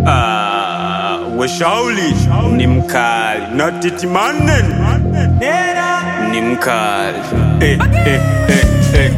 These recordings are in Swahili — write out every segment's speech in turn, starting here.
Ah, weshauli ni mkali na titimanen ni mkali eh, eh, eh, eh.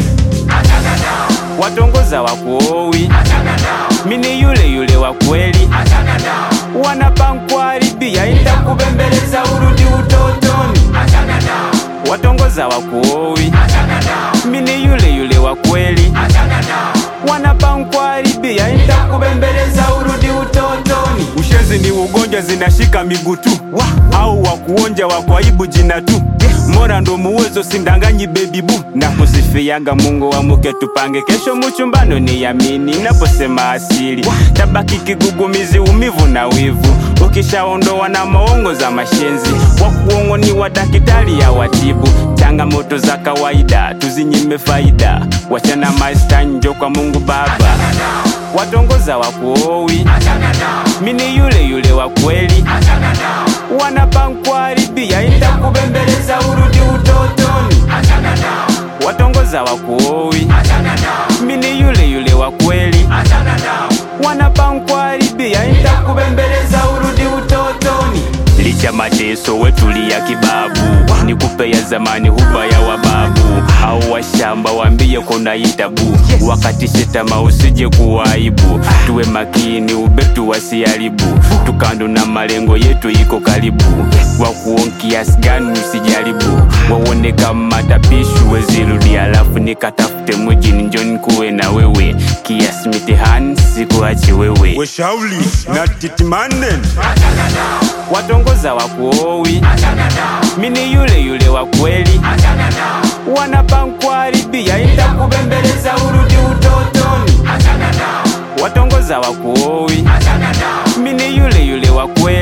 watongoza wakuowi mini yule yule wa kweli wanapankwaribia itakubembeleza urudi utotoni watongoza wakuowi mini yule yule wa kweli wanapankwaribia itakubembeleza urudi utotoni Ushezi ni ugonjwa zinashika miguu tu au wakuonja wakwaibu jina tu mora ndo muwezo sindanganyi baby bu na kusifiaga Mungu wa muke tupange kesho muchumbano ni yamini naposema asili tabaki kigugumizi umivu na wivu ukishaondoa na maongo za mashenzi wakuongo ni wa dakitari ya watibu changamoto za kawaida tuzinyime faida wachana mastanjo kwa Mungu Baba watongoza wakuowi mini yule yule wa kweli wanapankwaribia itakubembeleza urudi utotoni watongoza wakuowi mini yule yule wa kweli wanapankwaribia itakubembeleza urudi utotoni licha mateso wetulia kibabu ni kupeya zamani huba ya wababu au washamba wambie kuna itabu wakati shetama usije kuwaibu tuwe makini ubetu wasiharibu tukando na malengo yetu iko karibu wakuon kiasi gani usijaribu waone kama tapishu wezirudi alafu nikatafute mujini njoni kuwe na wewe kiasi mitihani sikuache wewe weshauli na titimanen watongoza wakuowi mini yule yule wa kweli wanapankwaribia itakubembeleza urudi utotoni watongoza wakuowi mini yule yule wa kweli